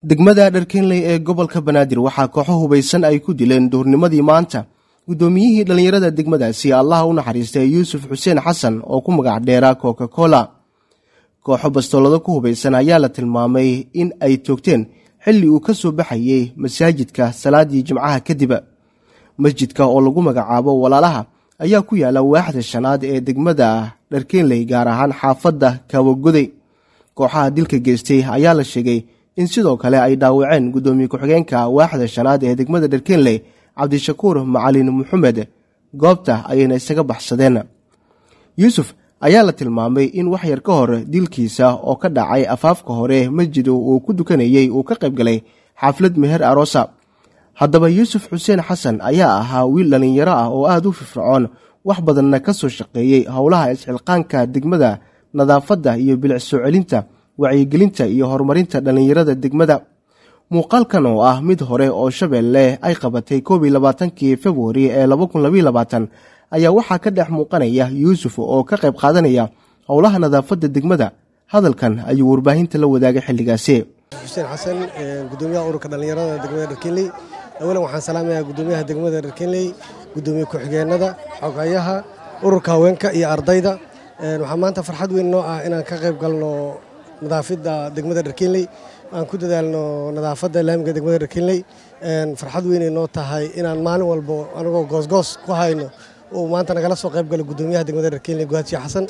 degmada dharkeenley ee gobolka banaadir waxaa kooxo hubaysan ay ku dileen duurnimadii maanta guddoomiyihii dhallinyarada degmadaasi allaha u naxariistay yuusuf xuseen xasan oo ku magac dheera coca cola kooxo bastoolado ku hubaysan ayaa la tilmaamay in ay toogteen xilli uu ka soo baxayey masaajidka salaadii jimcaha kadib masjidka oo lagu magacaabo walaalaha ayaa ku yaala waaxda shanaad ee degmada dharkeenley gaar ahaan xaafadda kaawagoday kooxaha dilka geystay ayaa la sheegay in sidoo kale ay dhaawaceen guddoomiye ku-xigeenka waaxda shanaad ee degmada dharkeenley cabdishakuur macalin maxamed goobta ayayna isaga baxsadeen yuusuf ayaa la tilmaamay in wax yar ka hor dilkiisa oo ka dhacay afaafka hore masjid uu ku dukanayey uu ka qayb galay xaflad meher aroosa haddaba yuusuf xuseen xasan ayaa ahaa wiil dhallinyaro ah oo aada u firfircoon wax badanna ka soo shaqeeyey howlaha isxilqaanka degmada nadaafadda iyo bilic soo celinta wacyigelinta iyo horumarinta dhallinyarada degmada muuqaalkan oo ah mid hore oo shabeelle ay qabatay koob iyo labaatankii februari ee laba kun labaiy labaatan ayaa waxaa ka dhex muuqanaya yuusuf oo ka qayb qaadanaya howlaha nadaafadda degmada hadalkan ayuu warbaahinta la wadaagay xilligaasi xuseen xasan gudoomiyaha ururka dhallinyarada degmada dharkenley awalan waxaan salaamayaa gudoomiyaha degmada dharkenley gudoomiye ku-xigeenada xogayaha ururka haweenka iyo ardayda waxaa maanta farxad weyn noo ah inaan ka qayb galno nadaafadda degmada dharkenley aan ku dadaalno nadaafadda laamiga degmada dharkenley farxad weynay noo tahay inaan maalin walbo anagoo goosgoos ku hayno uu maanta nagala soo qayb galo gudoomiyaha degmada dharkenley guhaadshi xasan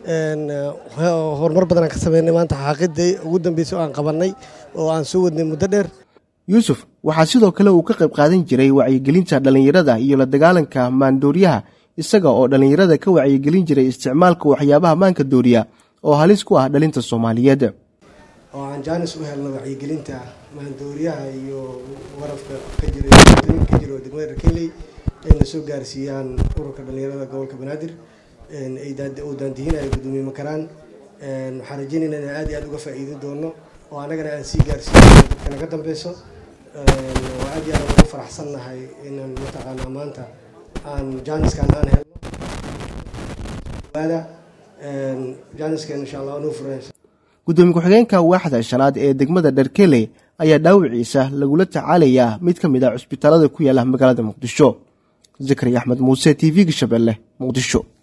horumar badan aan ka sameynay maanta xaaqidii ugu dambeysay oo aan qabannay oo aan soo wadnay muddo dheer yuusuf waxaa sidoo kale uu ka qayb qaadan jiray wacyigelinta dhallinyarada iyo la dagaalanka maandooriyaha isaga oo dhallinyarada ka wacyigelin jiray isticmaalka waxyaabaha maanka dooriya oo halis ku ah dhalinta soomaaliyeed oo aan jaanis u helno wacyigelinta maandooriyaha iyo warafka ka jira ka jiro degmada dharkenley ayna soo gaarsiiyaan ururka dhallinyarada gobolka banaadir uu daandihinayo gudoomiye makaraan waxaan rajeynayna inaan aad iyo aad uga faa'iidin doono oo annagana aan sii gaarsiino dadka naga dambeyso waa aad iyo aad ugu faraxsannahay inaan mataqaanaa maanta aan jaaniskan aan helno jaaniskan insha allah nuu furaysa gudoomiye ku-xigeenka waaxda shanaad ee degmada dharkeley ayaa dhaawiciisa lagula tacaalayaa mid ka mid ah cusbitaalada ku yaala magaalada muqdisho zakari axmed muuse t v-ga shabeelle muqdisho